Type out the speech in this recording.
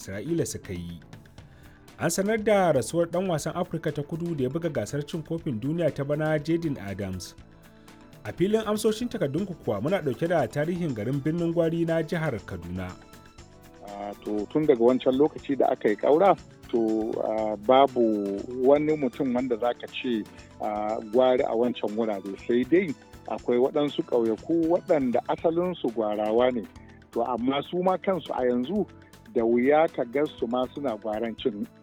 isra'ila suka yi an sanar da rasuwar dan wasan afirka ta kudu da ya buga gasar cin kofin duniya ta bana jaden adams a filin amsoshin takardunku kuwa muna dauke da tarihin garin birnin gwari na jihar kaduna to tun daga wancan lokaci da aka yi ƙaura to babu wani mutum wanda za ka ce gwari a wancan wurare sai dai akwai waɗansu ƙauyaku waɗanda asalinsu gwarawa ne to amma su ma kansu a yanzu da wuya ka su ma suna gwaran cin